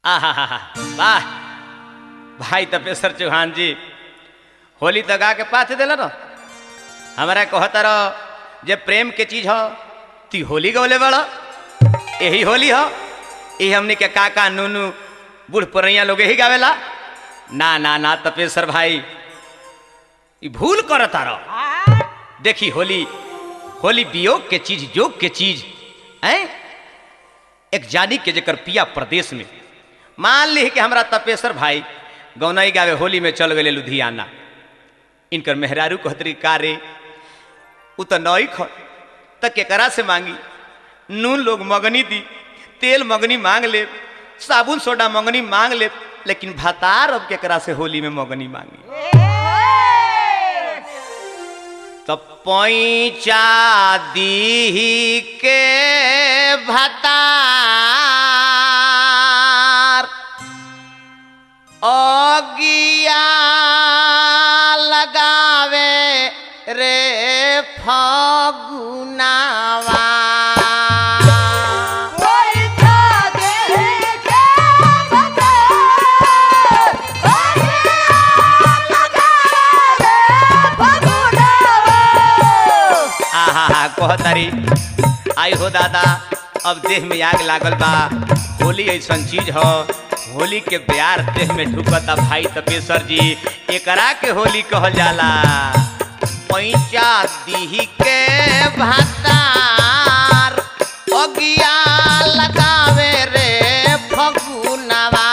आहा वाह भाई तपेश्वर चौहान जी होली तो गा के पाथ दिल न हमारा कहता रहो जे प्रेम के चीज हो ती होली गौले बड़ यही होली हो यही हमने के काका नूनू बूढ़ पुरैया लोग यही गावेला ना ना ना तपेश्वर भाई ई भूल करता रहो देखी होली होली वियोग के चीज योग के चीज हैं एक जानी के जकर पिया प्रदेश में मान ली कि हमरा तपेश्वर भाई गौनई गावे होली में चल गए लुधियाना इनकर मेहरारू कहतरी का रे उ तो नई ख त केकरा से मांगी नून लोग मगनी दी तेल मगनी मांग ले साबुन सोडा मगनी मांग ले लेकिन भातार अब केकरा से होली में मगनी मांगी तो पैचा दी के भतार अगिया लगावे रे फगुनावा आहा हा कहतारी आई हो दादा अब देह में आग लागल बा होली ऐसन चीज हो होली के प्यार देह में ढुकता भाई तपेश्वर जी एकरा के होली कहल जाला पैचा दीही के भातार अगिया लगावे रे फगुनवा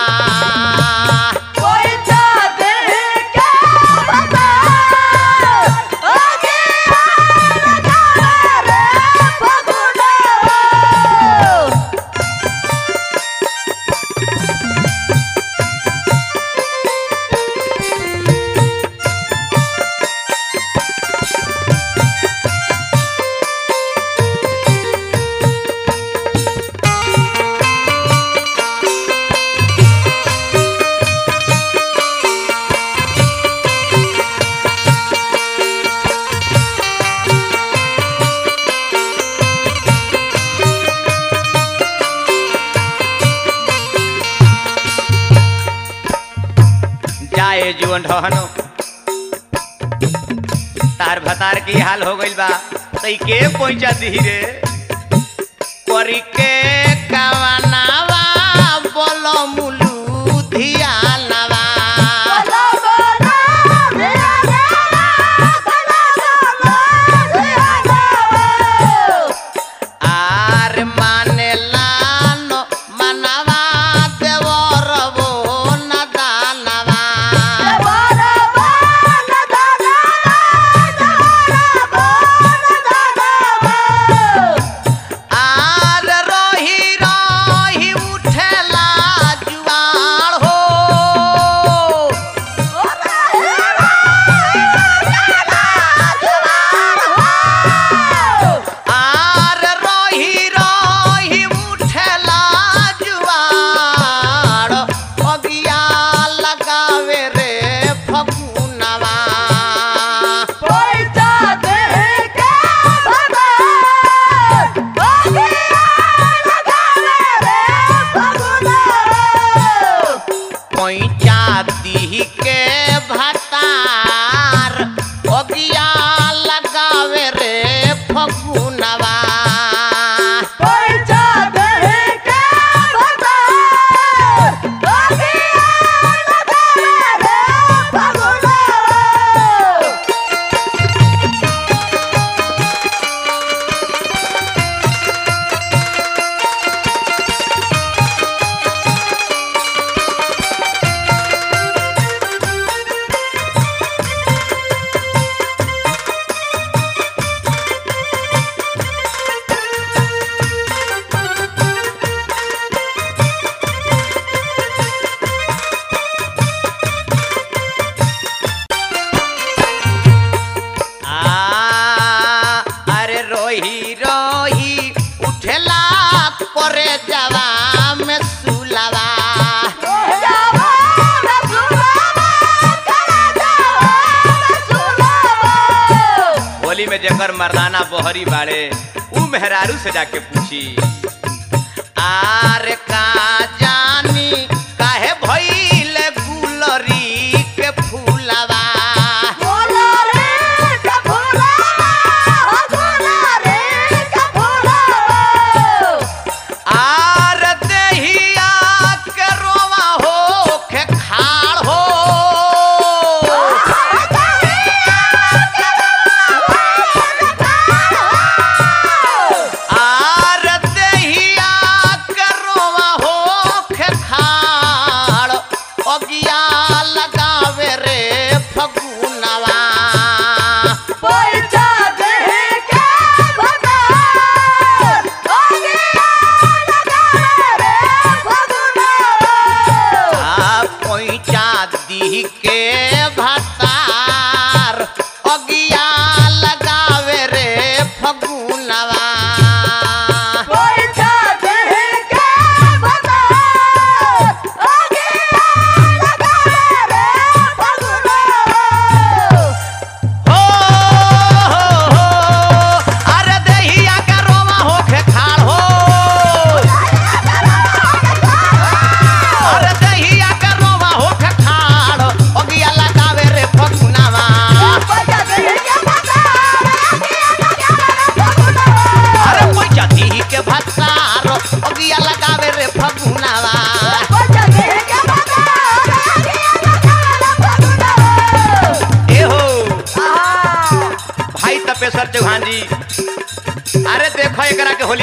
जाए जुअन ढहनो तार भतार की हाल हो गइल बा तई के पहुंचा धीरे करी के कवनावा बोलो मुलू धियानवा आर माने लानो मनवा देवर वो न दानवा आर रही रही उठेला जुआर हो आर रही रही उठेला जुआर अगिया लगावे रे फगुनवा पैचा दी के भतार अगिया लगावे रे फगुनवा आ, अरे रोही रोही उठेला करे जवा में सुलवा होली में जेकर मर्दाना बहरी बाड़े ऊ मेहरारू से जाके पूछी आर का जानी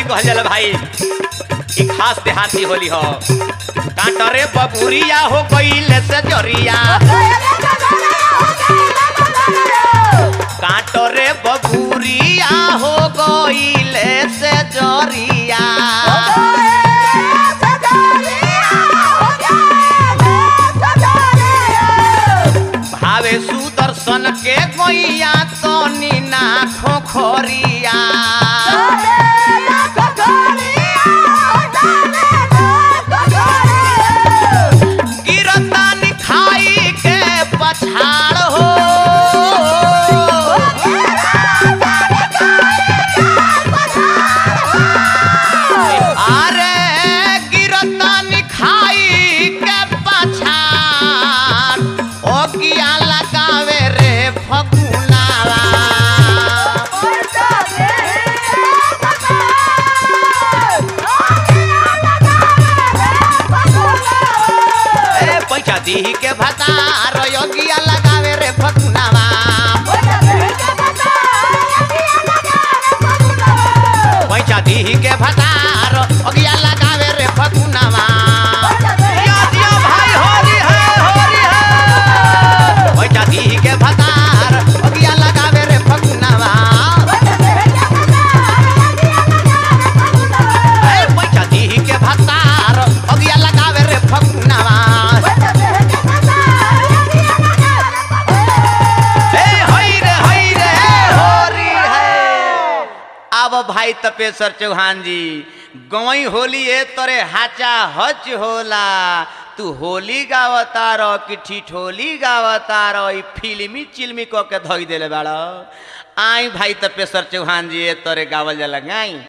कहल जाला भाई ई खास देहाती होली हो कांटरे बबुरिया हो गईल से जरिया कांटरे बबुरिया हो गईल से जरिया भावे सुदर्शन के गैया तनी ना खोखरिया गिरतानी खाई के पछाड़ हो अरे गिरतानी खाई के पछाड़ ओ किया लगावे रे फगुनावा ए पैसा दी के भतार योगिया लगावे रे फगुनावा पैसा दी के भतार योगिया लगावे रे फगुनावा दिया दिया भाई होली है होली है पैसा दी के भतार योगिया लगावे रे फगुनावा ए पैसा दी के भतार योगिया लगावे रे फगुनावा ए हई रे हई रे होरी है अब भाई तपेश्वर चौहान जी गवई होली ए तोरे हाचा हच होला तू होली गावता रह कि ठिठोली गावता रह ई फिल्मी चिल्मी क के धोई देले बाड़ आई भाई तपेश्वर चौहान जी ए तोरे गावल जाला गाई